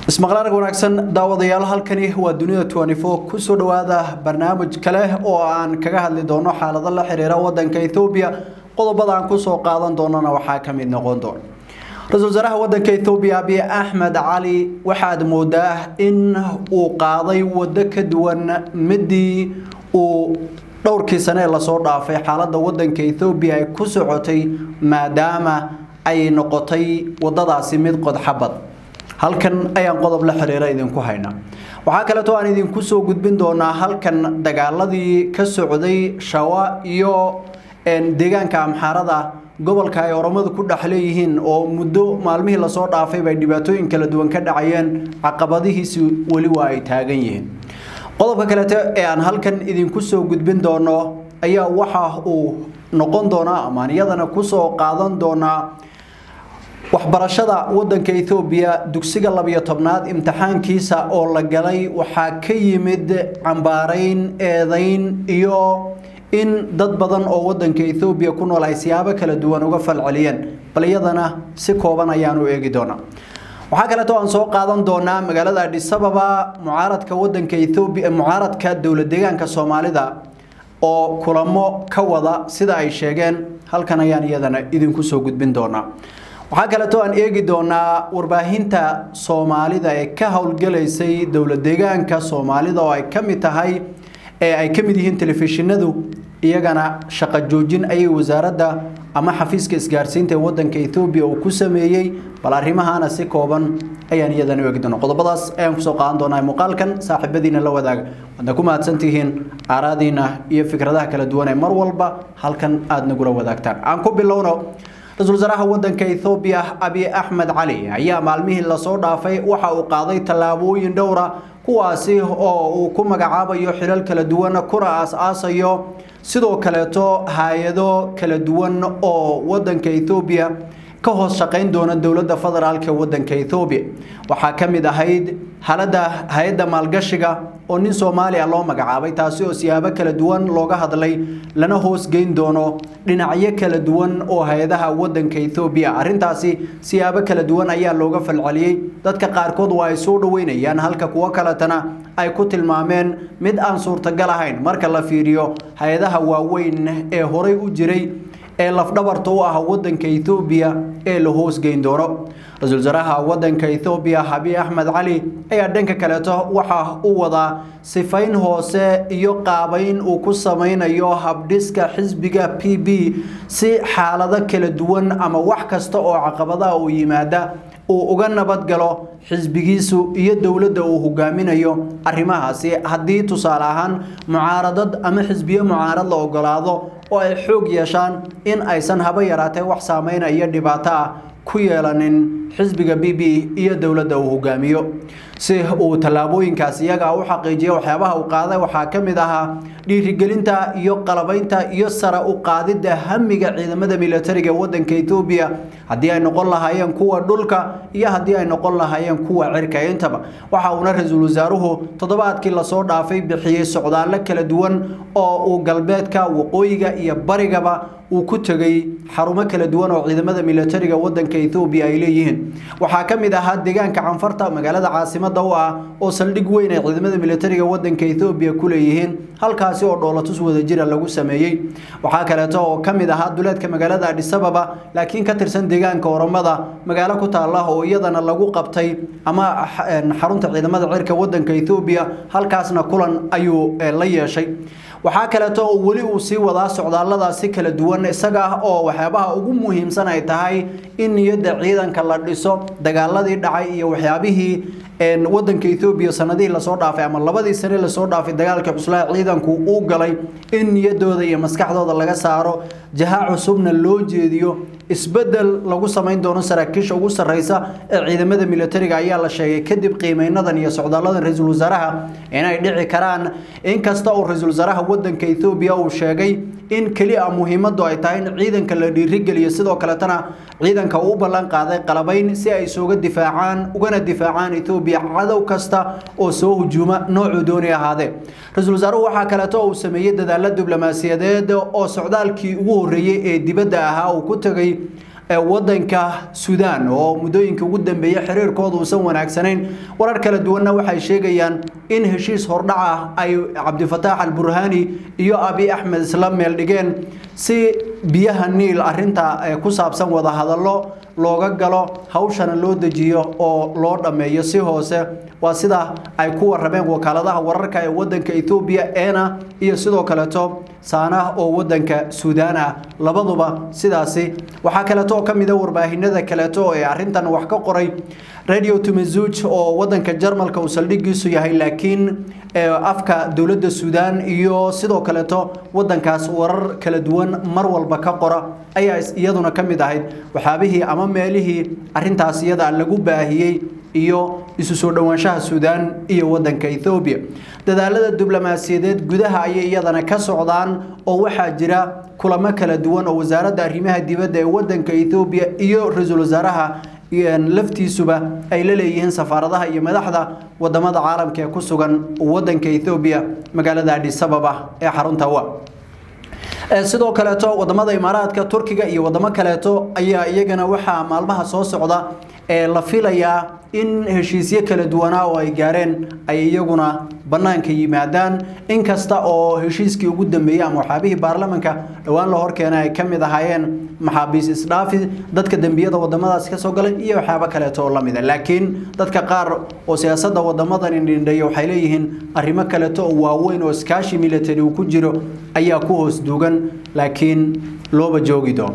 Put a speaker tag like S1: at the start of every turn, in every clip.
S1: ismaqlaarg wanaagsan daawadayaal halkani waa dunida kusoo dhawaada barnaamij kale oo aan kaga hadli doono xaalado la xiriira wadanka ethoobiya qodobada aan kusoo qaadan doonana waxaa ka mid noqon doona ra-isul wasaaraha wadanka ethoobiya abiy axmed cali waxaad moodaa in uu qaaday wado ka duwan midii uu dhowrkii sane ee lasoo dhaafay xaalada wadanka ethoobiya ay ku socotay maadaama ay noqotay wadadaasi mid qodxabad halkan ayaan qodob la xiriira idinku haynaa waxaa kaleeto aan idinku soo gudbin doonaa halkan dagaaladii ka socday shawa iyo deegaanka amxaarada gobolka ay oromadu ku dhex leeyihiin oo muddo maalmihii lasoo dhaafay bay dhibaatooyin kala duwan ka dhacayeen caqabadihiisi weli waa ay taagan yihiin qodobka kaleeto ee aan halkan idinku soo gudbin doono ayaa waxa uu noqon doonaa amaan iyadana kusoo qaadan doonaa waxbarashada wadanka ethoobiya dugsiga labiyo tobnaad imtixaankiisa oo la galay waxaa ka yimid cambaarayn eedayn iyo in dad badan oo wadanka ethoobiya ku nool ay siyaabo kala duwan uga falceliyeen bal iyadana si kooban ayaanu eegi doonaa waxaa kaleeto aan soo qaadan doonaa magaalada adhisababa mucaaradka wadanka ethoobiya mucaaradka dowlad deegaanka soomaalida oo kulamo ka wada sida ay sheegeen halkan ayaan iyadana idinku soo gudbin doonaa waxaa kaleeto aan eegi doonaa warbaahinta soomaalida ee ka howlgalaysay dowlad deegaanka soomaalida oo ay ka mid tahay ee ay ka mid yihiin telefishinadu iyagana shaqo joojin ayay wasaaradda ama xafiiska isgaarsiinta ee wadanka ethoobiya uu ku sameeyey bal arrimahaana si kooban ayaan iyadana eegi doona qodobadaas ayaan kusoo qaadan doonaa muuqaalkan saaxiibadiina la wadaaga waadna ku mahadsantihiin aaraadiina iyo fikradaha kala duwan ee mar walba halkan aada nagula wadaagtaan aan ku bilowno ra-isul wasaaraha wadanka ethoobiya abiy axmed cali ayaa maalmihii lasoo dhaafay waxa uu qaaday tallaabooyin dhowra kuwaasi oo uu ku magacaabayo xilal kala duwan kuna aas-aasayo sidoo kaleeto hay-ado kala duwan oo wadanka ethoobiya ka hoos shaqayn doona dowladda federaalk ee wadanka ethoobiya waxaa ka mid ahayd halada hay-adda maalgashiga oo nin soomaaliya loo magacaabay taasi oo siyaabo kala duwan looga hadlay lana hoosgeyn doono dhinacyo kala duwan oo hay-adaha wadanka ethoobiya arrintaasi siyaabo kala duwan ayaa looga falceliyey dadka qaarkood waa ay soo dhaweynayaan halka kuwo kaletana ay ku tilmaameen mid aan suurtagal ahayn marka la fiiriyo hay-adaha waaweyn ee horay u jiray ee lafdhabarta u ah wadanka ethoobiya ee la hoosgeyn doono ra-isul wasaaraha wadanka ethoobiya abiy axmed cali ayaa dhanka kaleeto waxa uu wadaa sifayn hoose iyo qaabayn uu ku sameynayo habdhiska xisbiga p b si xaalado kala duwan ama wax kasta oo caqabadaha uu yimaada uu uga nabadgalo xisbigiisu iyo dowladda uu hogaaminayo arrimahaasi haddii tusaale ahaan mucaaradad ama xisbiyo mucaarad la ogolaado oo ay xoog yeeshaan in aysan haba yaraatee wax saameyna iyo dhibaato ah ku yeelanin xisbiga b b iyo dowladda uu hogaamiyo si uu tallaabooyinkaas iyaga u xaqiijiya waxyaabaha uu qaaday waxaa ka mid ahaa dhiirigelinta iyo qalabaynta iyo sare u qaadidda hamiga ciidamada militariga wadanka ethoobiya haddii ay noqon lahaayeen kuwa dhulka iyo haddii ay noqon lahaayeen kuwa cirka intaba waxa uuna ra-iisul wasaaruhu toddobaadkii lasoo dhaafay bixiyey socdaallo kala duwan oo uu galbeedka waqooyiga iyo barigaba uu ku tegay xarumo kala duwan oo ciidamada militariga wadanka ethoobiya ay leeyihiin waxaa ka mid ahaa deegaanka canfarta magaalada caasimada u ah oo saldhig weyn ay ciidamada militariga wadanka ethoobiya ku leeyihiin halkaasi oo dhoolatus wadajira lagu sameeyey waxaa kaleeto oo ka mid ahaa duleedka magaalada adhisababa laakiin ka tirsan deegaanka oromada magaalo ku taala oo iyadana lagu qabtay ama xarunta ciidamada cirka wadanka ethoobiya halkaasna kulan ayuu la yeeshay waxaa kaleeto oo weli uu sii wadaa socdaalladaasi kala duwan isaga ah oo waxyaabaha ugu muhiimsan ay tahay in niyadda ciidanka la dhiso dagaaladii dhacay iyo waxyaabihii wadanka ethoobiya sanadihii lasoo dhaafay ama labadii sane lasoo dhaafay dagaalka cuslaha ciidanku uu galay in niyadooda iyo maskaxdooda laga saaro jaha cusubna loo jeediyo isbedel lagu samayn doono saraakiisha ugu sarreysa ee ciidamada militariga ayaa la sheegay kadib qiimeynadan iyo socdaaladan ra-iisul wasaaraha inay dhici karaan inkasta oo ra-iisul wasaaraha wadanka ethoobiya uu sheegay in keliya muhiimadu ay tahay in ciidanka la dhiirigeliyo sidoo kaletana ciidanka uu u ballan qaaday qalabayn si ay isuga difaacaan ugana difaacaan ethoobiya cadow kasta oo soo hujuuma noocuu dooni ahaadee ra-iisul wasaaruhu waxaa kaleeto uu sameeyey dadaalo diblomaasiyadeed oo socdaalkii ugu horreeyey ee dibadda ahaa uu ku tegay wadanka suudaan oo muddooyinka ugu dambeeyay xiriirkooda uusan wanaagsanayn warar kala duwanna waxay sheegayaan in heshiis hordhac ah ay cabdifataax al-burhaani iyo abi axmed isla meel dhigeen si biyaha niil arinta ku saabsan wadahadallo looga galo hawshana loo dejiyo oo loo dhammeeyo si hoose waa sida ay ku warrameen wakaaladaha wararka ee wadanka Ethiopia eena iyo sidoo kaleeto saana oo wadanka Suudaan ah labaduba sidaasi waxa kaleeto ka mid ah warbaahinada kaleeto ee arintan wax ka qoray Radio Tumezuj oo wadanka Jarmalka uu saldhigiisu yahay laakiin afka dawladda Suudaan iyo sidoo kaleeto wadankaas warar kala duwan mar walba ka qora ayaa iyaduna ka mid ahayd waxaabihii ama meelihii arintaas iyada lagu baahiyay iyo isu soo dhawaanshaha Suudaan iyo wadanka Ethiopia dadaalada diblomaasiyadeed gudaha ayay iyadana ka socdaan oo waxaa jira kulamo kala duwan oo wasaaradda arrimaha dibadda ee wadanka Ethiopia iyo ra'iisul wasaaraha laftiisuba ay la leeyihiin safaaradaha iyo madaxda wadamada caalamka ee ku sugan wadanka Ethiopia magaalada Addis Ababa ee xarunta wa sidoo kaleeto wadamada imaaraadka turkiga iyo wadamo kaleeto ayaa iyagana waxaa maalmaha soo socda ee la filayaa in heshiisyo kala duwanaa oo ay gaareen ay iyaguna banaanka yimaadaan inkasta oo heshiiskii ugu dambeeyay ama waxaabihii baarlamanka dhowaan la horkeenay ay ka mid ahaayeen maxaabiis isdhaafi dadka dembiyada wadamadaas ka soo galay iyo waxyaabo kaleeto oo lamid ah laakiin dadka qaar oo siyaasadda wadamadan indhindheeya waxay leeyihiin arrimo kaleeto oo waaweyn oo iskaashi military uu ku jiro ayaa ku hoos duugan laakiin looba joogi doono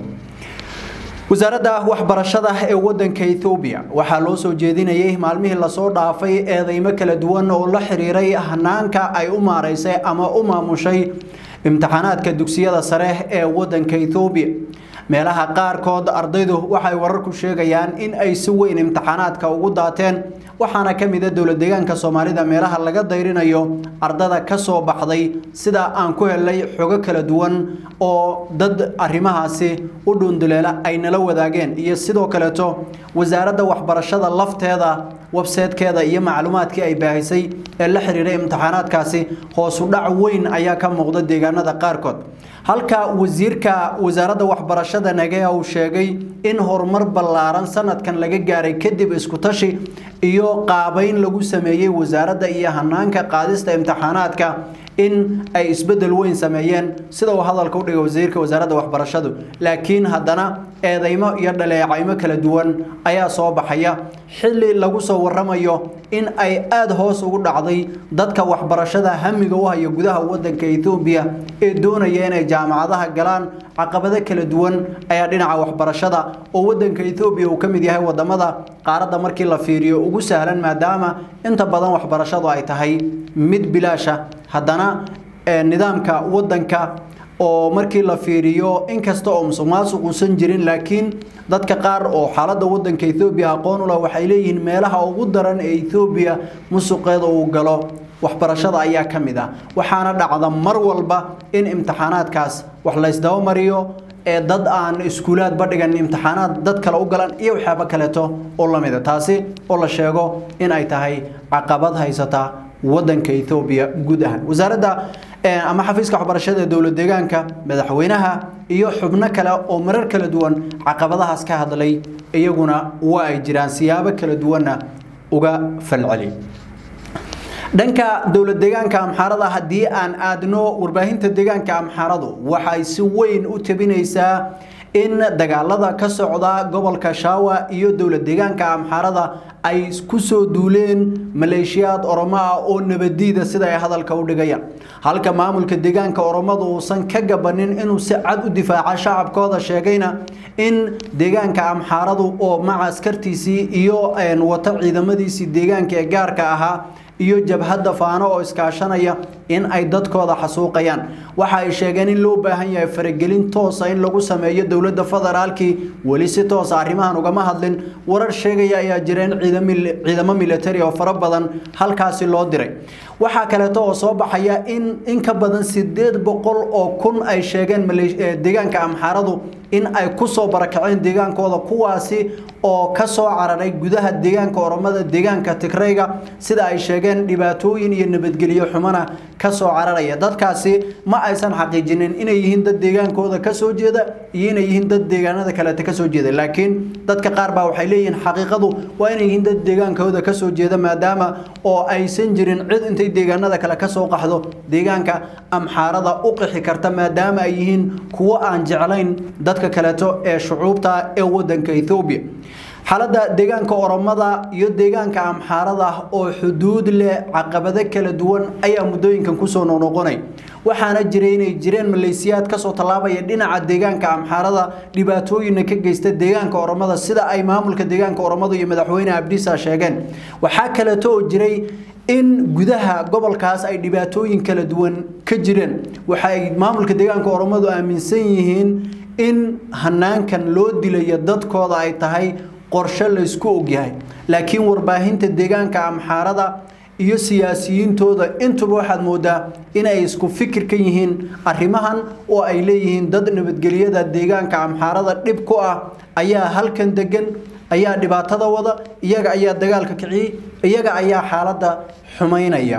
S1: wasaaradda waxbarashada ee wadanka Ethiopia waxaa loo soo jeedinayay maalmihii la soo dhaafay eedeymo kala duwan oo la xiriiray hanaanka ay u maareysay ama u maamushay imtixaanaadka dugsiyada sare ee wadanka Ethiopia meelaha qaarkood ardaydu waxay wararku sheegayaan in ay si weyn imtixaanaadka ugu daateen waxaana ka mid ah dowlad deegaanka Soomaalida meelaha laga dayrinayo ardada ka soo baxday sida aan ku helay xogo kala duwan oo dad arrimahaasi u dhunduleela ay nala wadaageen iyo sidoo kaleeto wasaaradda waxbarashada lafteeda website-keeda iyo macluumaadkii ay baahisay ee la xiriiray imtixaanaadkaasi hoos u dhac weyn ayaa ka muuqda deegaanada qaarkood halka wasiirka wasaaradda waxbarashada nagea uu sheegay in horumar ballaaran sanadkan laga gaaray kadib isku tashi iyo qaabayn lagu sameeyey wasaaradda iyo hanaanka qaadista imtixaanaadka in ay isbedel weyn sameeyeen sida uu hadalka u dhigay wasiirka wasaaradda waxbarashadu laakiin haddana eedeymo iyo dhaleecaymo kala duwan ayaa soo baxaya xilli lagu soo waramayo in ay aada hoos ugu dhacday dadka waxbarashada hamiga u haya gudaha wadanka Ethiopia ee doonaya inay jaamacadaha galaan caqabado kala duwan ayaa dhinaca waxbarashada oo wadanka Ethiopia uu kamid yahay wadamada qaaradda markii la fiiriyo ugu sahlan maadaama inta badan waxbarashadu ay tahay mid bilaasha haddana nidaamka wadanka oo markii la fiiriyo inkasta oo musuqmaasuq uusan jirin laakiin dadka qaar oo xaaladda wadanka Ethiopia aqoon u leh waxay leeyihiin meelaha ugu daran ee Ethiopia musuqeeda uu galo waxbarashada ayaa ka mid ah waxaana dhacda mar walba in imtixaanaadkaas wax la isdaba mariyo ee dad aan iskuulaad badhigan imtixaanaad dad kale u galan iyo waxyaabo kaleeto oo la mid ah taasi oo la sheego in ay tahay caqabad haysata wadanka Ethiopia guud ahaan wasaaradda ama xafiiska waxbarashada ee dowlad deegaanka madaxweynaha iyo xubno kale oo marar kala duwan caqabadahaas ka hadlay iyaguna waa ay jiraan siyaabo kala duwanna uga falceli dhanka dowlad deegaanka amxaarada haddii aan aadno warbaahinta deegaanka amxaaradu waxay si weyn u tabinaysaa in dagaalada ka socda gobolka Shawa iyo dowlad deegaanka amxaarada ay ku soo duuleen maleeshiyaad Oromo ah oo nabadiida sida ay hadalka u dhigayaan halka maamulka deegaanka Oromadu uusan ka gabanin inuu si cad u difaaco shacabkooda sheegayna in deegaanka amxaaradu oo macaskartiisii iyo wata ciidamadiisii deegaanka ee gaarka ahaa iyo jabhadda faano oo iskaashanaya in ay dadkooda xasuuqayaan waxa ay sheegeen in loo baahan yahay faragelin toosa in lagu sameeyo dowladda federaalkii weli si toosa arrimahan ugama hadlin warar sheegaya ayaa jira in ciidamo military oo fara badan halkaasi loo diray waxaa kaleeto oo soo baxaya in in ka badan sideed boqol oo kun ay sheegeen deegaanka amxaaradu in ay kusoo barakaceen deegaankooda kuwaasi oo kasoo cararay gudaha deegaanka oromada deegaanka tigrayga sida ay sheegeen dhibaatooyin iyo nabadgelyo xumana kasoo cararaya dadkaasi ma aysan xaqiijinin inay yihiin dad deegaankooda kasoo jeeda iyo inay yihiin dad deegaanada kaleeta kasoo jeeda laakiin dadka qaar baa waxay leeyihiin xaqiiqadu waa inay yihiin dad deegaankooda kasoo jeeda maadaama oo aysan jirin cid intay deegaanada kale kasoo qaxdo deegaanka amxaarada u qixi karta maadaama ay yihiin kuwo aan jeclayn dadka kaleeto ee shucuubta ee wadanka Ethiopia xaaladda deegaanka oromada iyo deegaanka amxaarada oo xuduud leh caqabado kala duwan ayaa muddooyinkan kusoo noqnoqonay waxaana jiray inay jireen maleesiyaad kasoo tallaabaya dhinaca deegaanka amxaarada dhibaatooyinna ka geysta deegaanka oromada sida ay maamulka deegaanka oromada iyo madaxweyne abdiisa sheegeen waxaa kaleeto oo jiray in gudaha gobolkaas ay dhibaatooyin kala duwan ka jireen waxay maamulka deegaanka oromadu aaminsan yihiin in hanaankan loo dilayo dadkooda ay tahay qorshe la isku ogyahay laakiin warbaahinta deegaanka amxaarada iyo siyaasiyiintooda intuba waxaad moodaa inay isku fikir ka yihiin arrimahan oo ay leeyihiin dad nabadgelyada deegaanka amxaarada dhib ku ah ayaa halkan degan ayaa dhibaatada wada iyaga ayaa dagaalka kiciyey iyaga ayaa xaaladda xumaynaya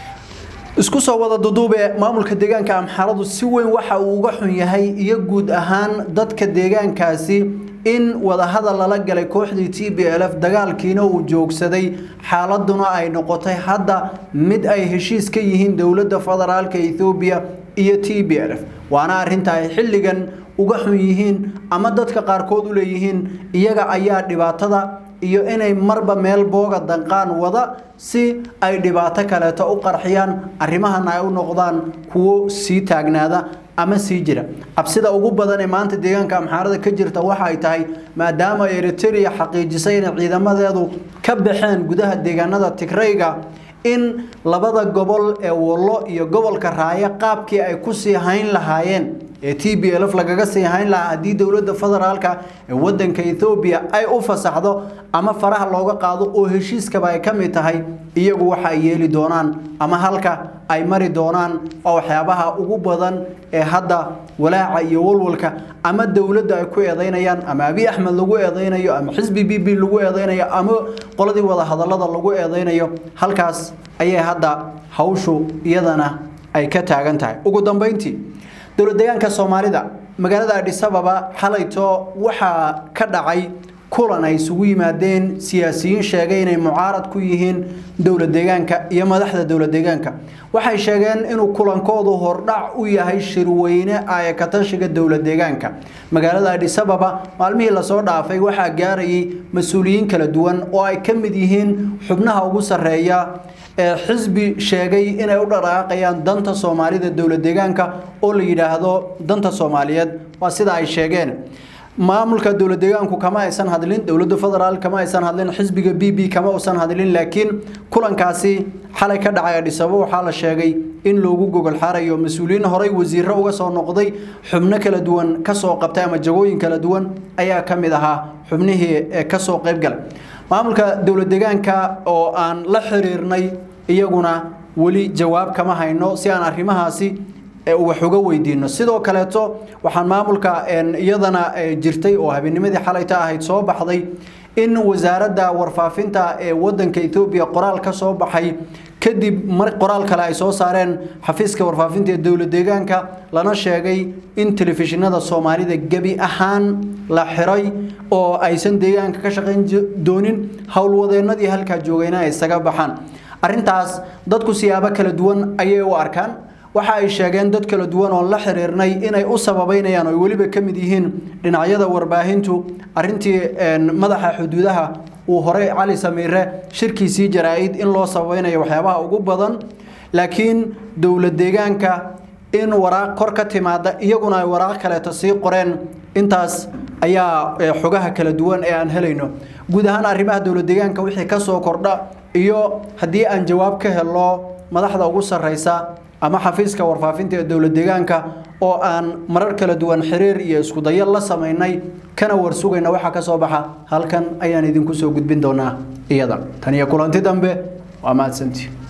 S1: isku soo wada duduube maamulka deegaanka amxaaradu si weyn waxa uu uga xun yahay iyo guud ahaan dadka deegaankaasi in wadahadal lala galay kooxdii t b l f dagaalkiina uu joogsaday xaaladuna ay noqotay hadda mid ay heshiis ka yihiin dowladda federaalka ethoobiya iyo t b l f waana arrinta ay xilligan uga xun yihiin ama dadka qaarkood u leeyihiin iyaga ayaa dhibaatada iyo inay marba meel booga danqaan wada si ay dhibaato kaleeto u qarxiyaan arrimahana ay u noqdaan kuwo sii taagnaada ama sii jira cabsida ugu badan ee maanta deegaanka amxaarada ka jirta waxa ay tahay maadaama eritrea xaqiijisay inay ciidamadeedu ka baxeen gudaha deegaanada tigrayga in labada gobol ee wallo iyo gobolka raayo qaabkii ay ku sii hayn lahaayeen ee t b l f lagaga sii hayn lahaa haddii dowladda federaalka ee wadanka ethoobiya ay u fasaxdo ama faraha looga qaado oo heshiiskaba ay ka mid tahay iyagu waxa ay yeeli doonaan ama halka ay mari doonaan oo waxyaabaha ugu badan ee hadda walaaca iyo walwalka ama dowladda ay ku eedeynayaan ama abiy axmed lagu eedeynayo ama xisbi b b lagu eedeynayo ama qoladii wada hadallada lagu eedeynayo halkaas ayay hadda hawshu iyadana ay ka taagan tahay ugu dambeyntii dowlad deegaanka soomaalida magaalada adhis ababa xalayto waxaa ka dhacay kulan ay isugu yimaadeen siyaasiyiin sheegay inay mucaarad ku yihiin dowlad deegaanka iyo madaxda dowlad deegaanka waxay sheegeen inuu kulankoodu hordhac u yahay shirweyne ay ka tashiga dowlad deegaanka magaalada adhis ababa maalmihii lasoo dhaafay waxaa gaarayay mas-uuliyiin kala duwan oo ay ka mid yihiin xubnaha ugu sarreeya ee xisbi sheegay inay u dhaqaaqayaan danta soomaalida dowlad deegaanka oo la yidhaahdo danta soomaaliyeed waa sida ay sheegeen maamulka dowlad deegaanku kama aysan hadlin dowladda federaal kama aysan hadlin xisbiga b b kama uusan hadlin laakiin kulankaasi xalay ka dhacay adhisabo waxaa la sheegay in loogu gogol xaarayo mas-uuliyiin horey wasiiro uga soo noqday xubno kala duwan kasoo qabtay ama jagooyin kala duwan ayaa ka mid ahaa xubnihii ee kasoo qaybgalay maamulka dowlad deegaanka oo aan la xiriirnay iyaguna weli jawaab kama hayno si aan arrimahaasi wax uga weydiino sidoo kaleeto waxaan maamulka iyadana jirtay oo habeennimadii xalayta ahayd soo baxday in wasaaradda warfaafinta ee wadanka Ethiopia qoraal ka soo baxay kadib mar qoraal kale ay soo saareen xafiiska warfaafinta ee dowlad deegaanka lana sheegay in telefishinada Soomaalida gabi ahaan la xiray oo aysan deegaanka ka shaqayn doonin howlwadeenadii halka joogayna ay isaga baxaan arrintaas dadku siyaabo kala duwan ayay u arkaan waxa ay sheegeen dad kala duwan oo la xiriirnay inay u sababeynayaan oo weliba ka mid yihiin dhinacyada warbaahintu arrintii madaxa xuduudaha uu horey cali samiire shirkiisii jaraa'id in loo sababeynayo waxyaabaha ugu badan laakiin dowlad deegaanka in waraaq kor ka timaada iyaguna ay waraaq kaleeto sii qoreen intaas ayaa xogaha kala duwan ee aan helayno guud ahaan arrimaha dowlad deegaanka wixii ka soo kordha iyo haddii aan jawaab ka helo madaxda ugu sarreysa ama xafiiska warfaafinta ee dowlad deegaanka oo aan marar kala duwan xiriir iyo isku dayo la sameynay kana warsugayna waxa ka soo baxa halkan ayaan idinku soo gudbin doonaa iyada tan iyo kulanti dambe waa mahadsantii